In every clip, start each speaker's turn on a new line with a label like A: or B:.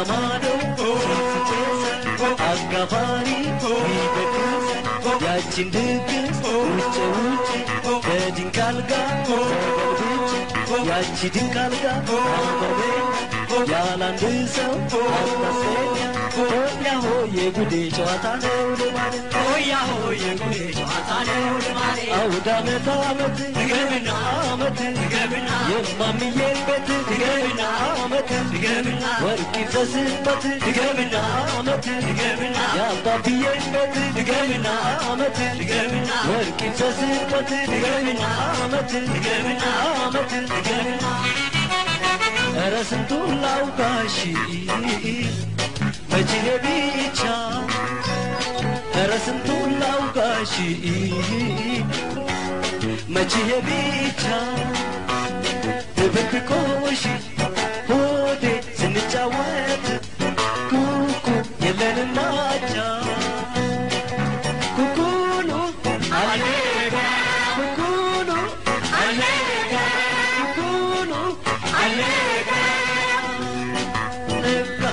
A: ማዶ ሲጨሰ አጋፋሪ ይደግስ ያችን ድግስ ውጭ ውጭ በድንቅ አልጋ ተገልብጬ ያቺ ድንቅ አልጋ አበበኝ ያላንድ ሰው አስታሰኛ ሆያ ሆዬ ጉዴ ጨዋታ ነው ልማድ
B: ሆያ ሆዬ ጉዴ ጨዋታ ነው ልማዴ
A: አውድ አመት አመት
B: ድገምና
A: አመት
B: ድገምና
A: የማምዬን ቤት
B: ድገምና
A: አመት
B: ድገምና
A: ወርቅ ይፍሰስበት
B: ድገምና
A: አመት
B: ድገምና
A: የአባብዬን ቤት
B: ድገምና
A: አመት
B: ድገምና
A: ወርቅ ይፍሰስበት
B: ድገምና
A: አመት
B: ድገምና
A: አመት
B: ድገምና
A: ኧረ ስንቱን ላውጋሽ መችኔ ብቻ ኧረ ስንቱን ላውጋሽ መችኔ ብቻ ድብብቆሽ ሆዴ ስንጫወት ኩኩ የለንም አቻ ኩኩሉ
B: አሌጋ
A: ኩኩሉ
B: አሌጋ
A: ኩኩሉ
B: አሌጋ
A: ነጋ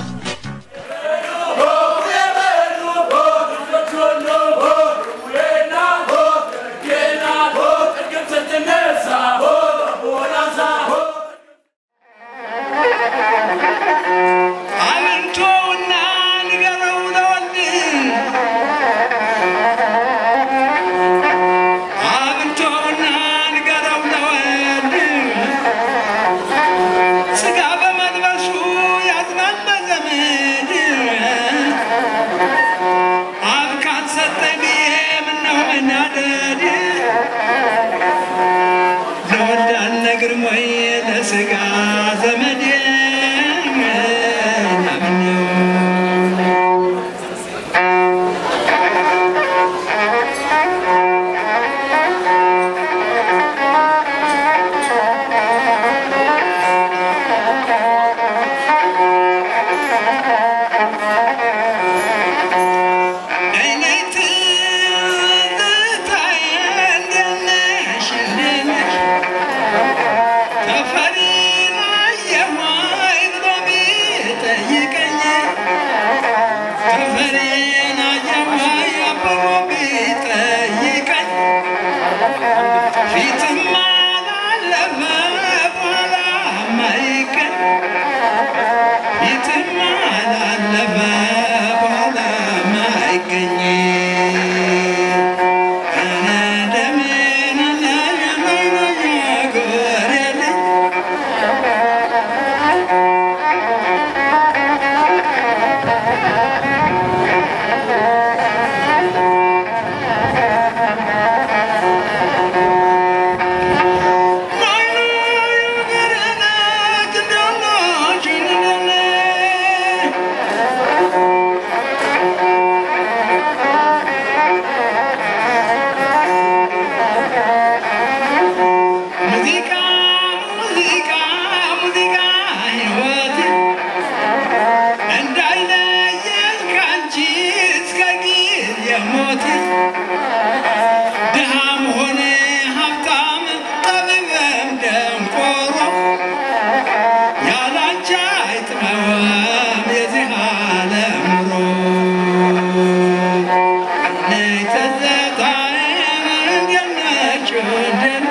C: አብንቶና ንገረው ለወልድ አብንቶና ንገረው ለወልድ ስጋ በመልበሱ ያዝናል በዘመድ አብ ካልሰጠኝ ብዬ ምነው መናደድ ለወልድ አልነግርም ወይ ለስጋ ዘመዴ ምነው ፊትማ ላለፈ በኋላ ማይቀር ፊትማ ላለፈ በኋላ ማይገኝ ደሜን ጎሬልኝ ሙዚቃ ሙዚቃ ሙዚቃ ሕይወቴ እንዳይለየኝ ካንቺ እስከ ጊዜ ሞቴ ድሃም ሆነ ሀብታም ጠቢብም ደንቆሮ ያላንቺ አይጥመወም የዚህ ዓለም ኑሮ ነይ ትዝታዬ እንዴት ናችሁ እንዴት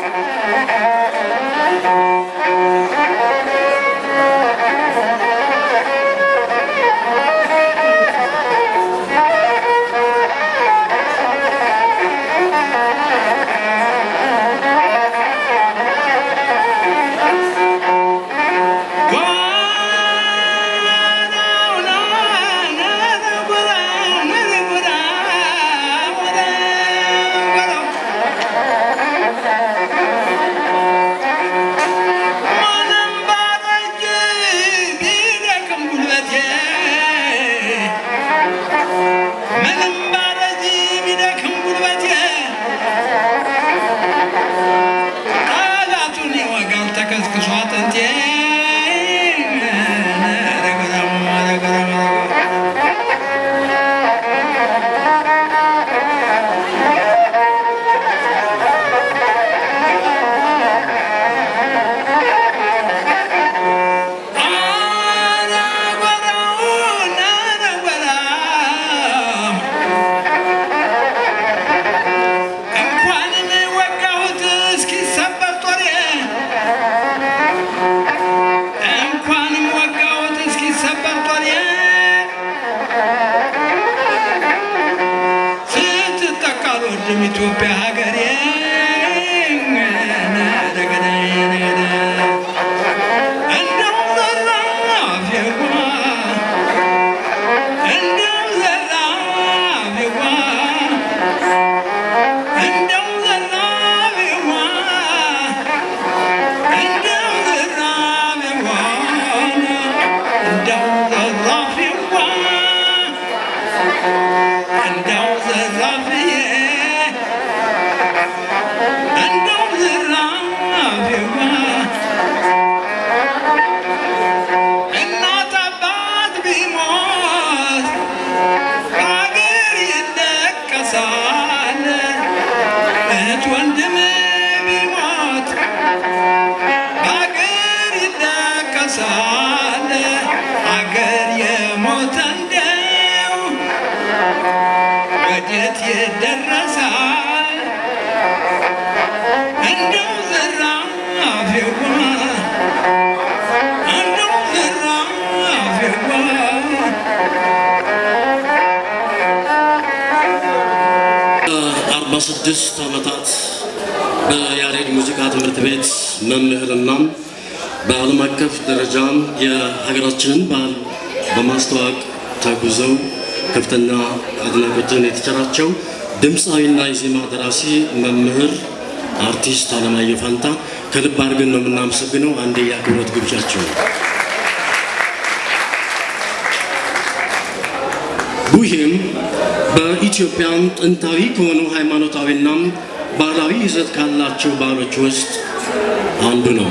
C: ምንም ባረጂ ቢደክም ጉልበቴ ጠላቱን ይወጋል ተከስክሶ አጥንቴ ረገረም ረገረም አረ ጎራ
D: ለ16 ዓመታት በያሬድ ሙዚቃ ትምህርት ቤት መምህርና በዓለም አቀፍ ደረጃም የሀገራችንን ባህል በማስተዋወቅ ተጉዘው ከፍተኛ አድናቆትን የተቸራቸው ድምፃዊና የዜማ ደራሲ መምህር አርቲስት አለማየሁ ፋንታ ከልብ አድርገን ነው የምናመሰግነው። አንዴ የአክብሮት ግብዣቸው ነው። ቡሄም በኢትዮጵያም ጥንታዊ ከሆኑ ሃይማኖታዊና ባህላዊ ይዘት ካላቸው ባህሎች ውስጥ አንዱ ነው።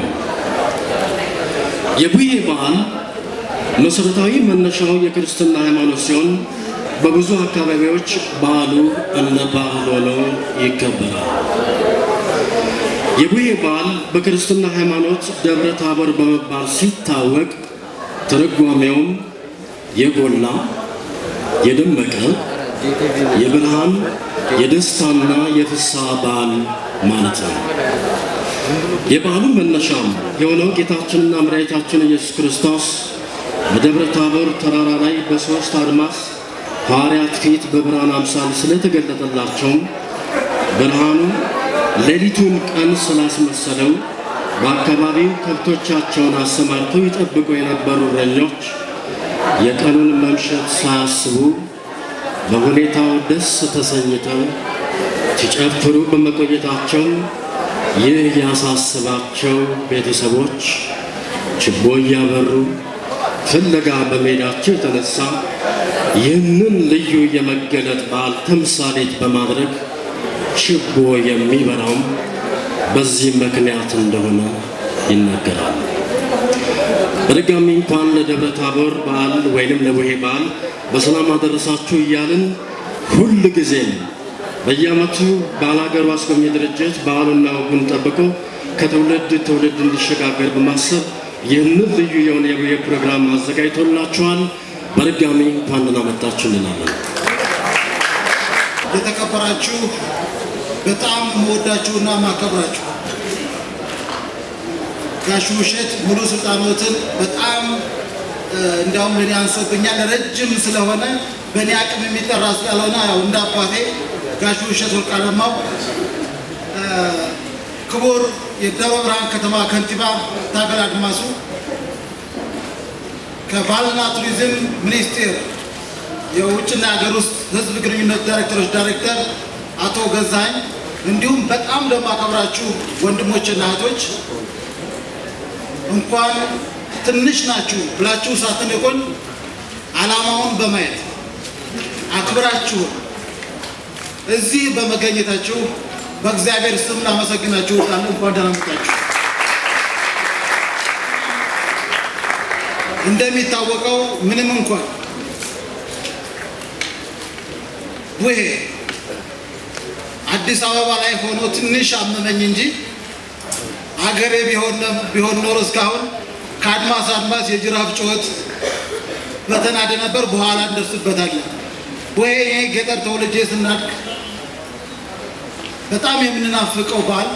D: የቡሄ በዓል መሰረታዊ መነሻው የክርስትና ሃይማኖት ሲሆን በብዙ አካባቢዎች በዓሉ እንደ ባህል ሆኖ ይከበራል። የቡሄ በዓል በክርስትና ሃይማኖት ደብረ ታቦር በመባል ሲታወቅ ትርጓሜውም የጎላ የደመቀ የብርሃን የደስታና የፍስሐ በዓል ማለት ነው። የበዓሉ መነሻም የሆነው ጌታችንና መድኃኒታችን ኢየሱስ ክርስቶስ በደብረ ታቦር ተራራ ላይ በሦስት አድማስ ሐዋርያት ፊት በብርሃን አምሳል ስለተገለጠላቸውም ብርሃኑ ሌሊቱን ቀን ስላስመሰለው በአካባቢው ከብቶቻቸውን አሰማርተው ይጠብቁ የነበሩ እረኞች የቀኑን መምሸት ሳያስቡ በሁኔታው ደስ ተሰኝተው ሲጨፍሩ በመቆየታቸው ይህ ያሳስባቸው ቤተሰቦች ችቦ እያበሩ ፍለጋ በመሄዳቸው የተነሳ ይህንን ልዩ የመገለጥ በዓል ተምሳሌት በማድረግ ችቦ የሚበራውም በዚህ ምክንያት እንደሆነ ይነገራል። በድጋሚ እንኳን ለደብረ ታቦር በዓል ወይንም ለቡሄ በዓል በሰላም አደረሳችሁ እያልን ሁል ጊዜም በየዓመቱ ባላገሩ አስጎብኚ ድርጅት በዓሉና ወጉን ጠብቆ ከትውልድ ትውልድ እንዲሸጋገር በማሰብ ይህንን ልዩ የሆነ የቡሄ ፕሮግራም አዘጋጅቶላችኋል። በድጋሚ እንኳን ደህና መጣችሁ እንላለን።
E: የተከበራችሁ በጣም የምወዳችሁና ማከብራችሁ ጋሽ ውሸት ሙሉ ስልጣኖትን በጣም እንዲያውም ለእኔ አንሶብኛል። ረጅም ስለሆነ በእኔ አቅም የሚጠራ ስላልሆነ ያው እንደ አባቴ ጋሽ ውሸት ወርቃለማው፣ ክቡር የደብረ ብርሃን ከተማ ከንቲባ ታገል አድማሱ፣ ከባህልና ቱሪዝም ሚኒስቴር የውጭና ሀገር ውስጥ ህዝብ ግንኙነት ዳይሬክተሮች ዳይሬክተር አቶ ገዛኝ እንዲሁም በጣም ለማከብራችሁ ወንድሞችና እህቶች እንኳን ትንሽ ናችሁ ብላችሁ ሳትንቁን ዓላማውን በማየት አክብራችሁ እዚህ በመገኘታችሁ በእግዚአብሔር ስም ላመሰግናችሁ እወዳለሁ። እንኳን ደህና መጣችሁ። እንደሚታወቀው ምንም እንኳን ቡሄ አዲስ አበባ ላይ ሆኖ ትንሽ አመመኝ እንጂ አገሬ ቢሆን ኖሮ እስካሁን ከአድማስ አድማስ የጅራፍ ጩኸት በተናደ ነበር። በኋላ እንደርስበታለን። ቡሄ ይሄ ገጠር ተወልጄ ስናድግ በጣም የምንናፍቀው በዓል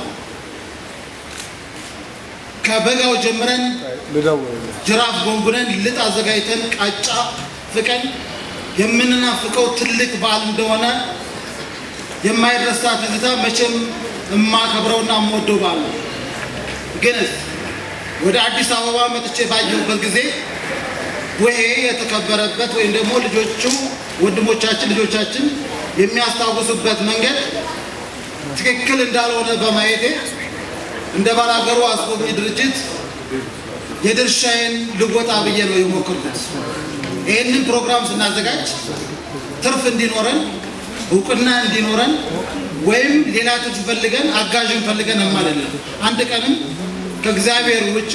E: ከበጋው ጀምረን ጅራፍ ጎንጉነን ልጥ አዘጋጅተን ቃጫ ፍቀን የምንናፍቀው ትልቅ በዓል እንደሆነ የማይረሳ ትዝታ መቼም የማከብረውና የምወደው በዓል ነው። ግን ወደ አዲስ አበባ መጥቼ ባየሁበት ጊዜ ቡሄ የተከበረበት ወይም ደግሞ ልጆቹ ወንድሞቻችን ልጆቻችን የሚያስታውሱበት መንገድ ትክክል እንዳልሆነ በማየቴ እንደ ባላገሩ አስጎብኚ ድርጅት የድርሻዬን ልወጣ ብዬ ነው የሞከርኩት። ይህንን ፕሮግራም ስናዘጋጅ ትርፍ እንዲኖረን እውቅና እንዲኖረን ወይም ሌላ ትርፍ ፈልገን አጋዥን ፈልገን አይደለም። አንድ ቀንም ከእግዚአብሔር ውጪ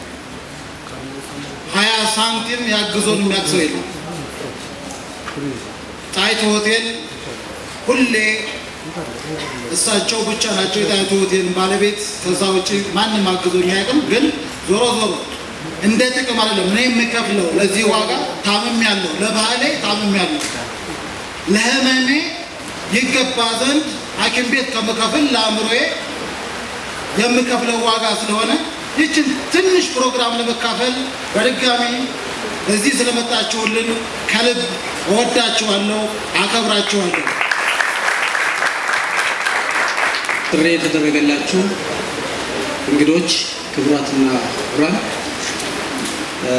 E: ሀያ ሳንቲም ያግዞን የሚያግዘው የለም። ጣይቱ ሆቴል ሁሌ እሳቸው ብቻ ናቸው የጣይቱ ሆቴል ባለቤት። ከዛ ውጭ ማንም አግዞኝ አያውቅም። ግን ዞሮ ዞሮ እንደ ጥቅም አይደለም እኔ የምከፍለው ለዚህ ዋጋ ታምም ያለው ለባህሌ ታምም ያለው ለህመሜ ይገባ ዘንድ ሐኪም ቤት ከምከፍል ለአእምሮዬ የምከፍለው ዋጋ ስለሆነ ይችን ትንሽ ፕሮግራም ለመካፈል በድጋሚ እዚህ ስለመጣችሁልን ከልብ እወዳችኋለሁ፣ አከብራችኋለሁ።
D: ጥሪ የተደረገላችሁ እንግዶች፣ ክቡራትና ክቡራን እ፣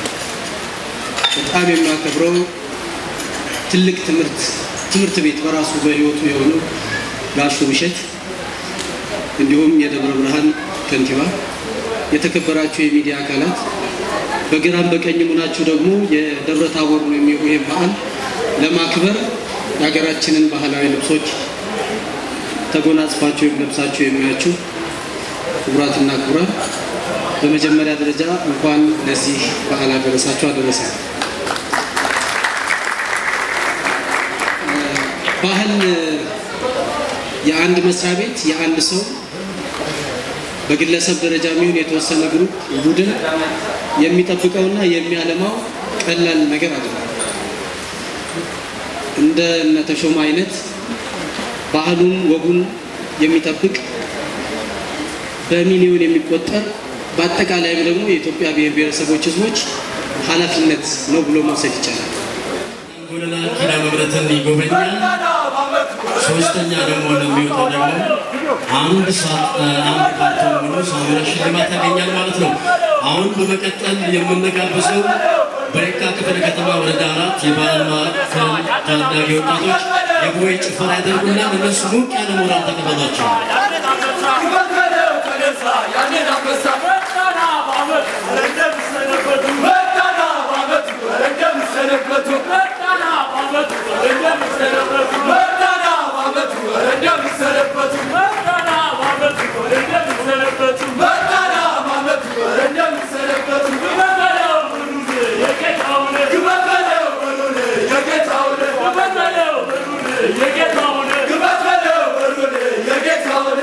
D: በጣም የማከብረው ትልቅ ትምህርት ትምህርት ቤት በራሱ በሕይወቱ የሆነው ጋሹ ብሸት እንዲሁም የደብረ ብርሃን ከንቲባ፣ የተከበራችሁ የሚዲያ አካላት፣ በግራም በቀኝም ሆናችሁ ደግሞ የደብረ ታቦር ነው የሚሆ ይህም በዓል ለማክበር የሀገራችንን ባህላዊ ልብሶች ተጎናጽፋችሁ ወይም ለብሳችሁ የሚያችሁ ክቡራትና ክቡራን በመጀመሪያ ደረጃ እንኳን ለዚህ በዓል አደረሳችሁ አደረሰ። ባህል የአንድ መስሪያ ቤት የአንድ ሰው በግለሰብ ደረጃ የሚሆን የተወሰነ ግሩፕ ቡድን የሚጠብቀውና የሚያለማው ቀላል ነገር አይደለም። እንደ እነ ተሾመ አይነት ባህሉን ወጉን የሚጠብቅ በሚሊዮን የሚቆጠር በአጠቃላይም ደግሞ የኢትዮጵያ ብሔር ብሔረሰቦች ሕዝቦች ኃላፊነት ነው ብሎ መውሰድ ይቻላል።
F: ጎለላ ኪዳነ ምሕረትን ይጎበኛል። ሶስተኛ ደግሞ ለሚወጣው ደግሞ አንድ ሰዓት አንድ ካርቶን ሙሉ ሳሙና ሽልማት ያገኛል ማለት ነው። አሁን በመቀጠል የምንጋብዘው በየካ ክፍለ ከተማ ወረዳ አራት የባህል ማዕከል ታዳጊ ወጣቶች የቦይ ጭፈራ ያደርጉና እነሱ ሞቅ ያለ ሞራል ተቀበሏቸው።
B: የጌታውን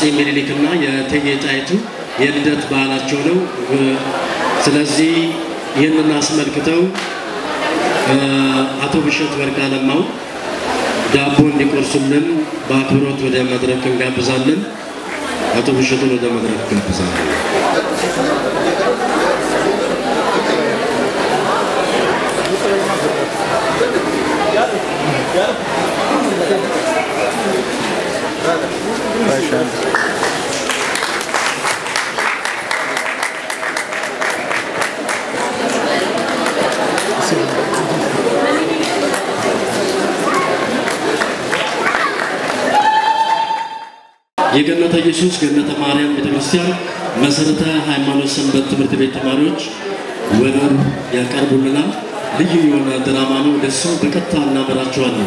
F: ምኒልክና የእቴጌ ጣይቱ የልደት በዓላቸው ነው። ስለዚህ ይህንን አስመልክተው አቶ ብሸት ወርቅ አለማው ዳቦ እንዲቆርሱልን በአክብሮት ወደ መድረክ እንጋብዛለን። አቶ ብሸቱን ወደ መድረክ እንጋብዛለን። የገነተ ኢየሱስ ገነተ ማርያም ቤተክርስቲያን መሰረተ ሃይማኖት ሰንበት ትምህርት ቤት ተማሪዎች ወረብ ያቀርቡልናል። ልዩ የሆነ ድራማ ነው። ደሱ በቀጥታ እናመራቸዋለን።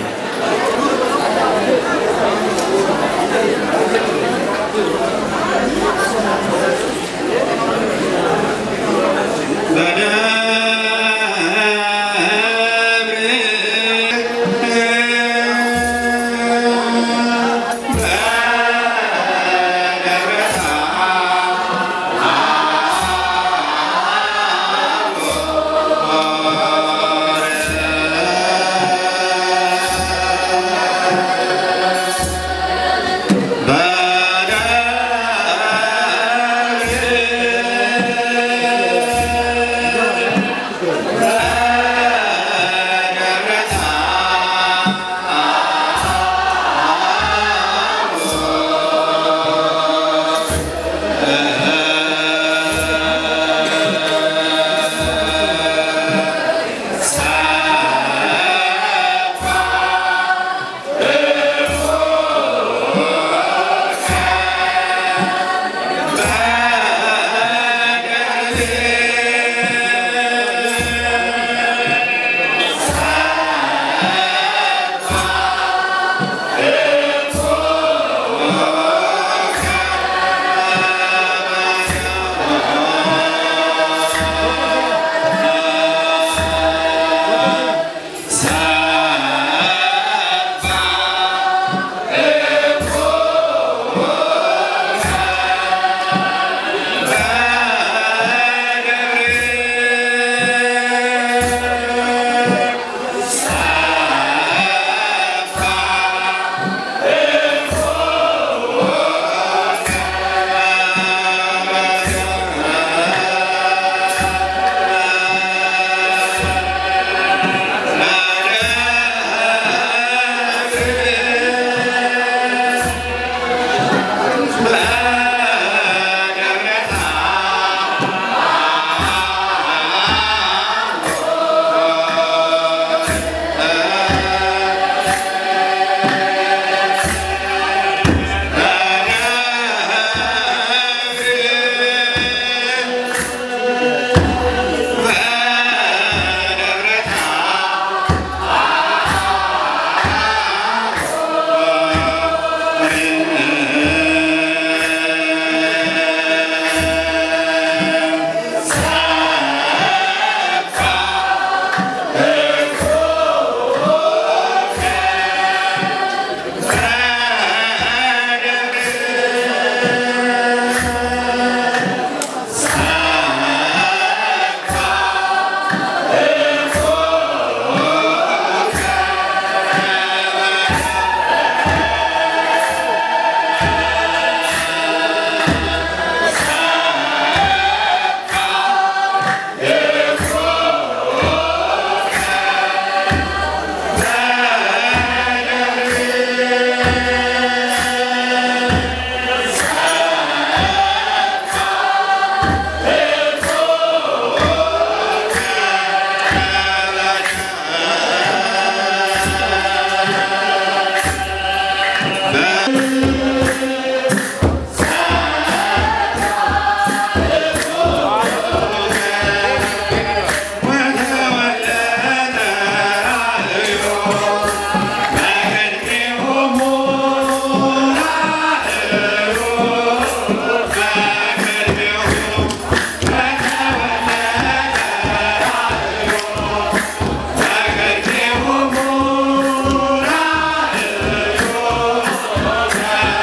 C: Yeah.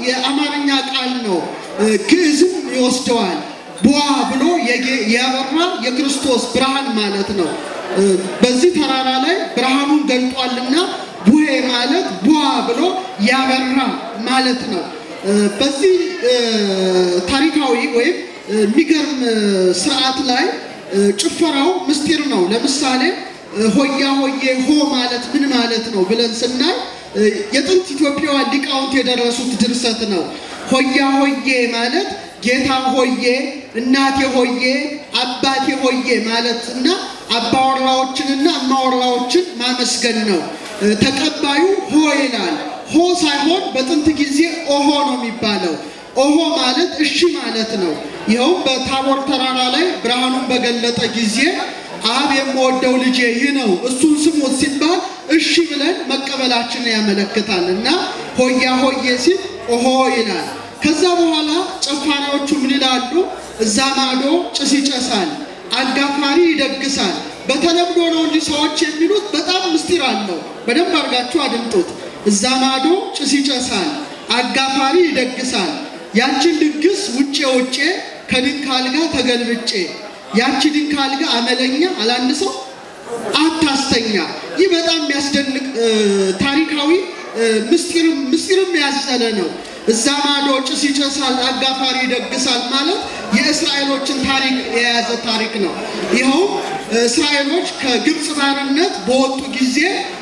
G: የአማርኛ ቃል ነው። ግዕዝም ይወስደዋል። ቧ ብሎ የጌ- ያበራ የክርስቶስ ብርሃን ማለት ነው። በዚህ ተራራ ላይ ብርሃኑን ገልጧልና ቡሄ ማለት ቧ ብሎ ያበራ ማለት ነው። በዚህ ታሪካዊ ወይም የሚገርም ስርዓት ላይ ጭፈራው ምስጢር ነው። ለምሳሌ ሆያ ሆዬ ሆ ማለት ምን ማለት ነው ብለን ስናይ የጥንት ኢትዮጵያውያን ሊቃውንት የደረሱት ድርሰት ነው። ሆያ ሆዬ ማለት ጌታ ሆዬ፣ እናቴ ሆዬ፣ አባቴ ሆዬ ማለት እና አባወራዎችንና እማወራዎችን ማመስገን ነው። ተቀባዩ ሆ ይላል። ሆ ሳይሆን በጥንት ጊዜ ኦሆ ነው የሚባለው። ኦሆ ማለት እሺ ማለት ነው። ይኸውም በታቦር ተራራ ላይ ብርሃኑን በገለጠ ጊዜ አብ የምወደው ልጄ ይህ ነው እሱን ስሙት ሲባል እሺ ብለን መቀበላችንን ያመለክታል እና ሆያ ሆዬ ሲል ኦሆ ይላል። ከዛ በኋላ ጨፋሪዎቹ ምን ይላሉ? እዛ ማዶ ጭስ ይጨሳል፣ አጋፋሪ ይደግሳል። በተለምዶ ነው እንጂ ሰዎች የሚሉት በጣም ምስጢር አለው። በደንብ አድርጋችሁ አድምጡት። እዛ ማዶ ጭስ ይጨሳል፣ አጋፋሪ ይደግሳል። ያችን ድግስ ውጬ ውጬ ከድንክ አልጋ ተገልብጬ ያቺ ድንክ አልጋ አመለኛ አላንሰው አታስተኛ። ይህ በጣም የሚያስደንቅ ታሪካዊ ምስጢርም ምስጢርም ያዘለ ነው። እዛ ማዶ ጭስ ይጨሳል፣ አጋፋሪ ይደግሳል ማለት የእስራኤሎችን ታሪክ የያዘ ታሪክ ነው። ይኸውም እስራኤሎች ከግብፅ ባርነት በወጡ ጊዜ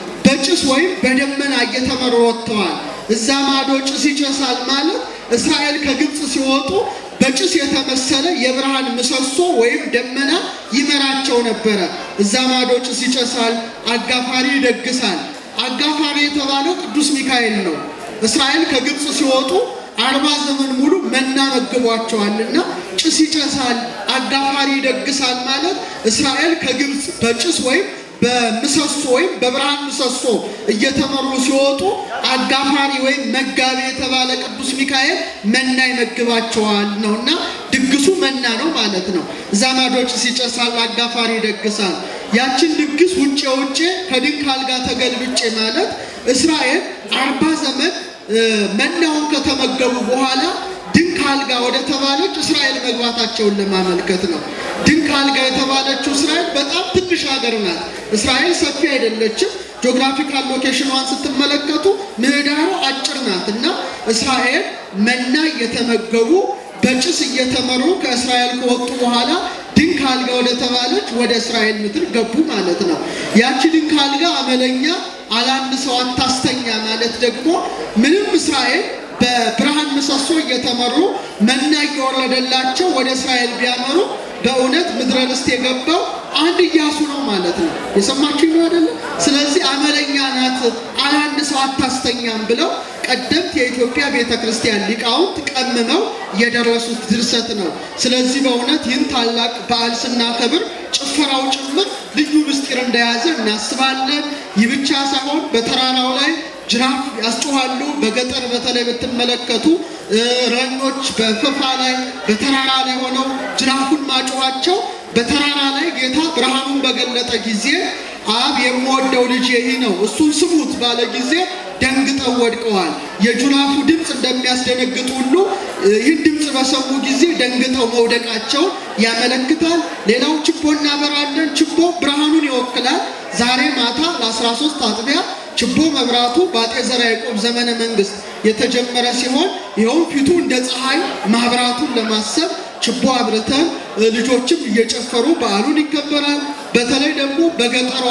G: በጭስ ወይም በደመና እየተመሩ ወጥተዋል። እዛ ማዶ ጭስ ይጨሳል ማለት እስራኤል ከግብፅ ሲወጡ በጭስ የተመሰለ የብርሃን ምሰሶ ወይም ደመና ይመራቸው ነበረ። እዛ ማዶ ጭስ ይጨሳል፣ አጋፋሪ ይደግሳል። አጋፋሪ የተባለው ቅዱስ ሚካኤል ነው። እስራኤል ከግብፅ ሲወጡ አርባ ዘመን ሙሉ መና መግቧቸዋልና ጭስ ይጨሳል፣ አጋፋሪ ይደግሳል ማለት እስራኤል ከግብፅ በጭስ ወይም በምሰሶ ወይም በብርሃን ምሰሶ እየተመሩ ሲወጡ አጋፋሪ ወይም መጋቢ የተባለ ቅዱስ ሚካኤል መና ይመግባቸዋል ነው እና ድግሱ መና ነው ማለት ነው። እዛ ማዶ ጭስ ይጨሳል፣ አጋፋሪ ይደግሳል። ያችን ድግስ ውጭ ውጭ ከድንክ አልጋ ተገልብጬ ማለት እስራኤል አርባ ዘመን መናውን ከተመገቡ በኋላ ድንክ አልጋ ወደ ተባለች እስራኤል መግባታቸውን ለማመልከት ነው። ድንክ አልጋ የተባለችው እስራኤል በጣም ትንሽ ሀገር ናት። እስራኤል ሰፊ አይደለችም። ጂኦግራፊካል ሎኬሽኗን ስትመለከቱ ምህዳሩ አጭር ናት እና እስራኤል መና እየተመገቡ በጭስ እየተመሩ ከእስራኤል ከወጡ በኋላ ድንክ አልጋ ወደ ተባለች ወደ እስራኤል ምድር ገቡ ማለት ነው። ያቺ ድንክ አልጋ አመለኛ አላንድ ሰው አታስተኛ ማለት ደግሞ ምንም እስራኤል በብርሃን ምሰሶ እየተመሩ መና እየወረደላቸው ወደ እስራኤል ቢያመሩ በእውነት ምድረ ርስት የገባው አንድ ኢያሱ ነው ማለት ነው። የሰማችሁ ነው አይደለም? ስለዚህ አመለኛ ናት አላንድ ሰው አታስተኛም ብለው ቀደምት የኢትዮጵያ ቤተ ክርስቲያን ሊቃውንት ቀምመው የደረሱት ድርሰት ነው። ስለዚህ በእውነት ይህን ታላቅ በዓል ስናከብር ጭፈራው ጭምር ልዩ ምስጢር እንደያዘ እናስባለን። ይህ ብቻ ሳይሆን በተራራው ላይ ጅራፍ ያስጮኋሉ። በገጠር በተለይ ብትመለከቱ እረኞች በፈፋ ላይ በተራራ ላይ ሆነው ጅራፉን ማጮኋቸው በተራራ ላይ ጌታ ብርሃኑን በገለጠ ጊዜ አብ የምወደው ልጅ ይህ ነው እሱን ስሙት ባለ ጊዜ ደንግጠው ወድቀዋል። የጅራፉ ድምፅ እንደሚያስደነግጥ ሁሉ ይህን ድምፅ በሰሙ ጊዜ ደንግጠው መውደቃቸውን ያመለክታል። ሌላው ችቦ እናበራለን። ችቦ ብርሃኑን ይወክላል። ዛሬ ማታ ለ13 አጥቢያ ችቦ መብራቱ በአጤ ዘርዓ ያዕቆብ ዘመነ መንግስት የተጀመረ ሲሆን ይኸውም ፊቱ እንደ ፀሐይ ማብራቱን ለማሰብ ችቦ አብርተን ልጆችም እየጨፈሩ በዓሉን ይከበራል። በተለይ ደግሞ በገጠሯ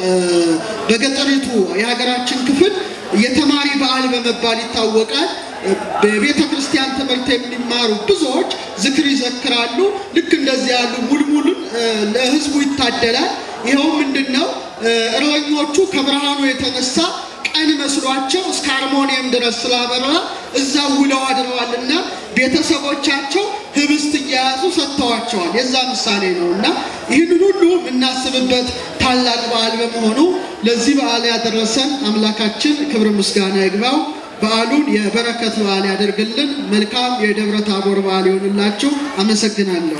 G: በገጠሪቱ የሀገራችን ክፍል የተማሪ በዓል በመባል ይታወቃል። በቤተ ክርስቲያን ትምህርት የሚማሩ ብዙዎች ዝክር ይዘክራሉ። ልክ እንደዚህ ያሉ ሙልሙልን ለህዝቡ ይታደላል። ይኸው ምንድን ነው? እረኞቹ ከብርሃኑ የተነሳ ቀን መስሏቸው እስከ አርሞኒየም ድረስ ስላበራ እዛ ውለው አድረዋልና ቤተሰቦቻቸው ህብስት እየያዙ ሰጥተዋቸዋል። የዛ ምሳሌ ነው እና ይህንን ሁሉ የምናስብበት ታላቅ በዓል በመሆኑ ለዚህ በዓል ያደረሰን አምላካችን ክብር ምስጋና ይግባው። በዓሉን የበረከት በዓል ያደርግልን። መልካም የደብረ ታቦር በዓል ይሆንላችሁ። አመሰግናለሁ።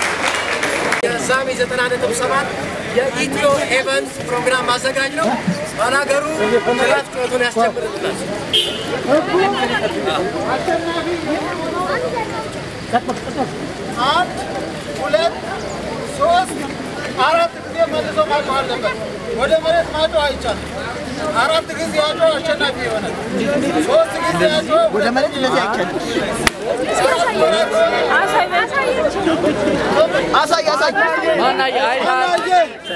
H: የሳሚ 90.7 የኢትዮ ኤቨንት ፕሮግራም አዘጋጅ ነው። ባላገሩ ትላት ጩኸቱን ያስጀምርልናል።
E: አንድ ሁለት ሶስት አራት ጊዜ መልሶ ማጮህ አለበት። ወደ መሬት ማጮህ አይቻልም። አራት ጊዜ ያጮህ አሸናፊ ይሆናል። ሶስት ጊዜ ያጮህ ወደ መሬት እንደዚህ አይቻልም።
H: አሳይ አሳይ ማናየ ማናየ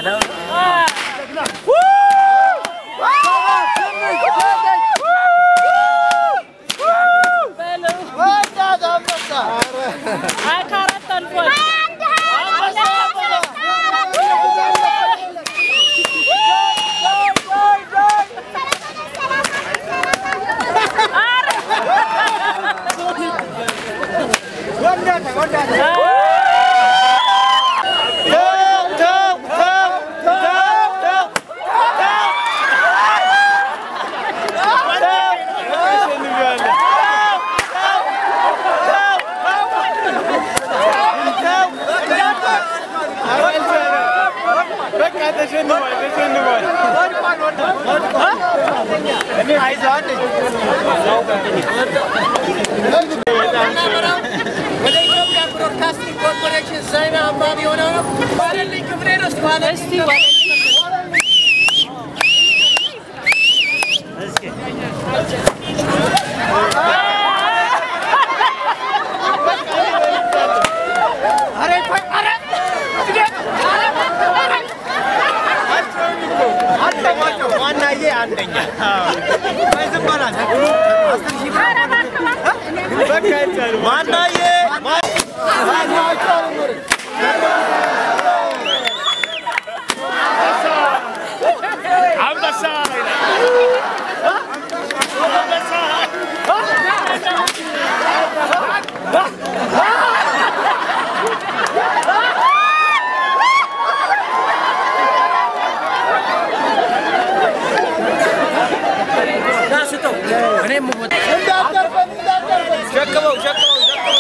H: ወደ ኢትዮጵያ ብሮድካስቲንግ ኮርፖሬሽን ዜና አንባቢ የሆነው ነው ባለልኝ ክፍሌ ነው። እስቲ ባለልኝ ዋናዬ አንደኛ ማናዬ ሸክመው ሸክመው ሸክመው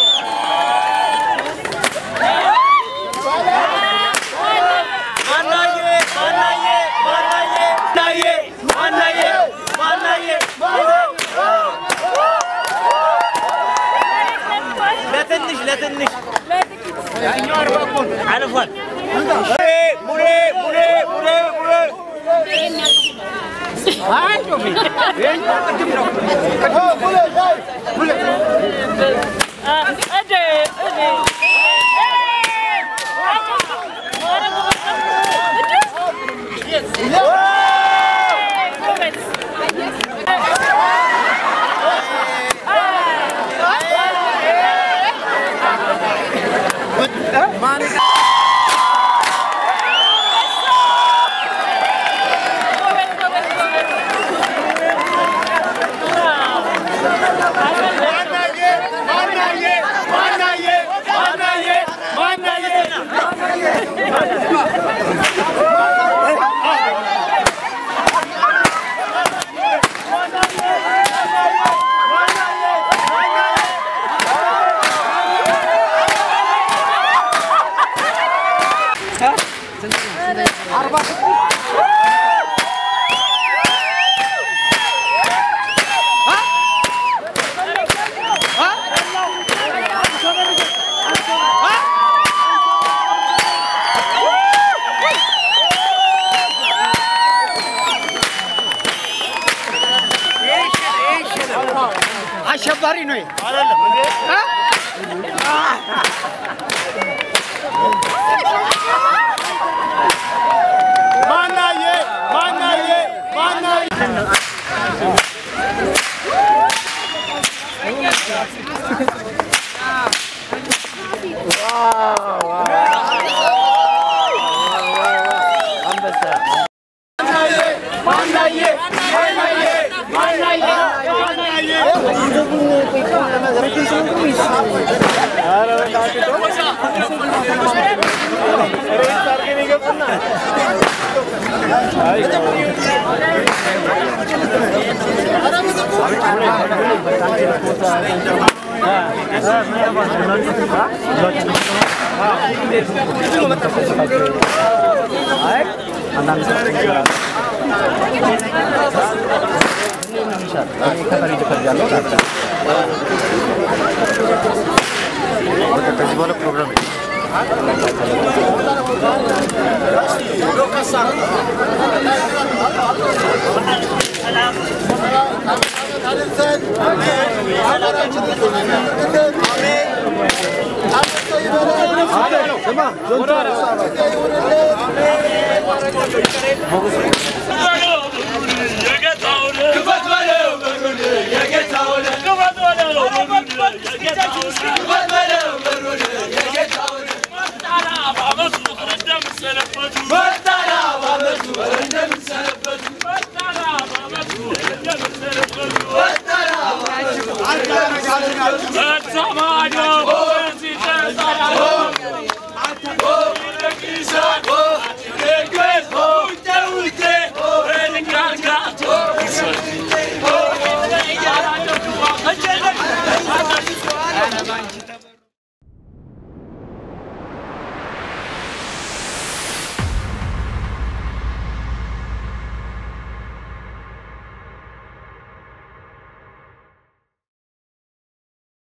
H: ማናዬ ማናዬ ማናዬ ማናዬ ማናዬ ማናዬ ለትንሽ ለትንሽ ያኛው አርባኩን አልፏል። ሙሌ ሙሌ ሙሌ ሙሌ አሸባሪ ነው አይደለም ማናዬ ማናዬ ማናዬ
I: Sama